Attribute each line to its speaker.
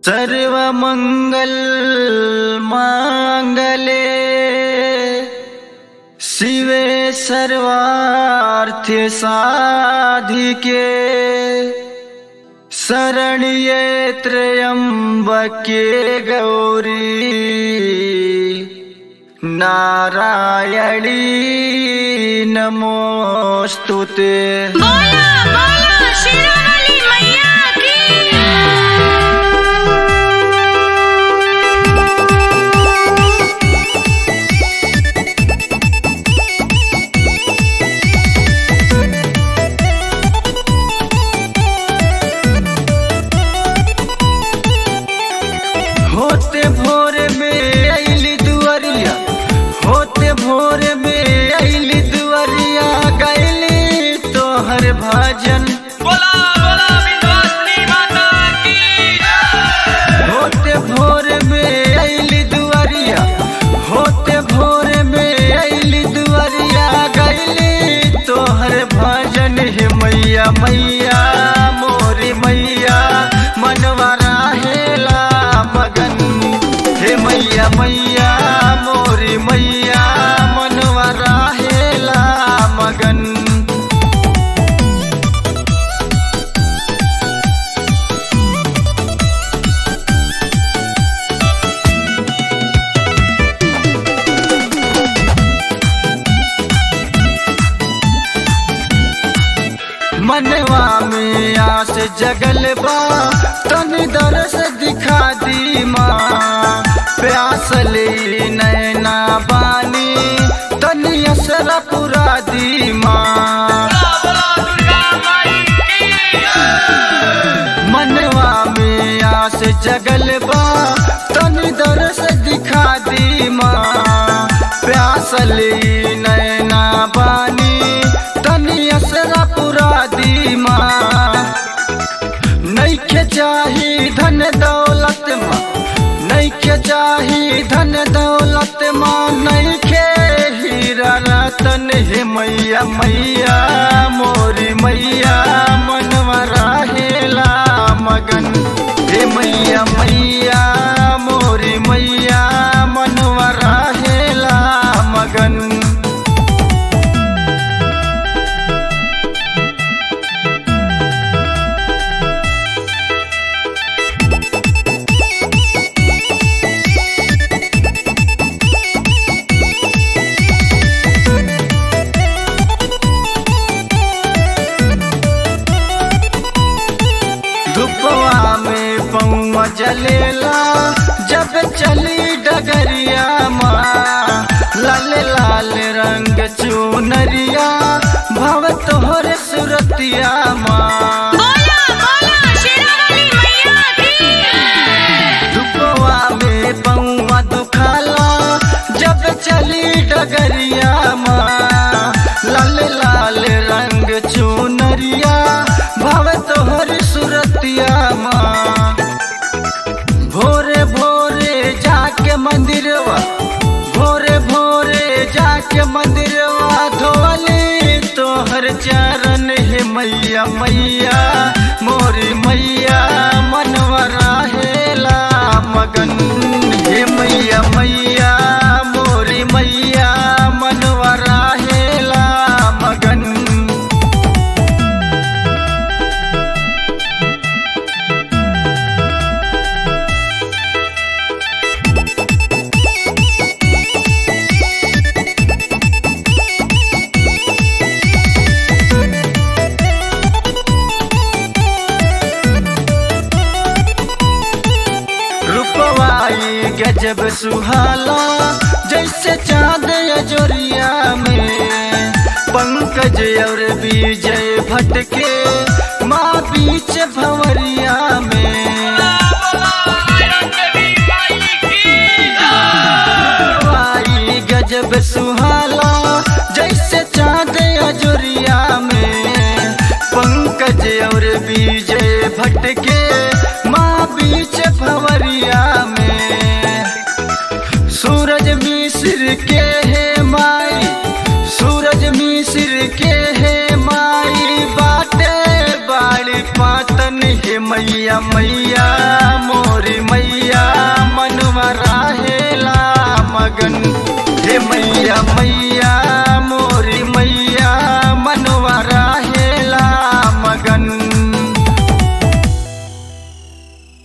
Speaker 1: सर्वमङ्गल माङ्गले शिवे सर्वार्थ साधिके शरण्ये त्र्यम्बके गौरी नारायणी नमोऽस्तु ते
Speaker 2: बोला बोला शेरावाली मैया की
Speaker 1: होते भोर में अली दुआरिया होते भोर में अली दुआरिया गैली तोहर भजन
Speaker 3: बोला बोला विंध्यवासिनी माता की
Speaker 1: होते भोर में अली दुआरिया होते भोर में अली दुआरिया गैली तोहर भजन हे मैया मैया मोरी मैया मनवा राहेला मगन हे मैया मैया मोरी मैया मनवा राहेला मगन मनवा में आस जगल बा तन दरस दिखा दी माँ प्यास ले नैना बानी तनी असरा पुरा दी माँ
Speaker 3: बोला दुर्गा माई की
Speaker 1: मनवा में आस जगल बा तन दरस दिखा दी माँ प्यास ले नैना बानी तनी असरा पुरा दी माँ नैखे चाही धन दौलत माँ नैखे चाही धन दौलत माँ नैखे हीरा रतन हे मैया मैया मोरी मैया मनवा राहेला मगन हे मैया मैया मोरी मैया मनवा राहेला मगन धुपवा में पौवा जलेला जब चली डगरिया माँ लाल लाल रंग चुनरिया भव तोहर सुरतिया माँ
Speaker 2: बोला बोला शेरावाली मैया की
Speaker 1: धुपवा में पौवा दुखाला जब चली डगरिया माँ लाल लाल रंग चुनरिया भव तोहर सुरतिया माँ भोरे भोरे जाके मंदिरवा भोरे भोरे जाके मंदिरवा धोली तोहर चरण हे मैया मैया मोरी मैया मनवा राहेला मगन हे मैया मैया मोरी मैया मनवा राहेला मगन रूपवाई गजब सुहाला जैसे चांद अजोरिया में पंकज और विजय भटके माँ बीच भंवरिया में
Speaker 3: बोला आयरन देवी माई की
Speaker 1: रूपवाई गजब सुहाला जैसे चांद अजोरिया में पंकज और विजय भटके माँ बीच भंवरिया में सूरज मिस्र के है माई सूरज मिस्र के है माई बाटे बाड़ी पातन हे मैया मैया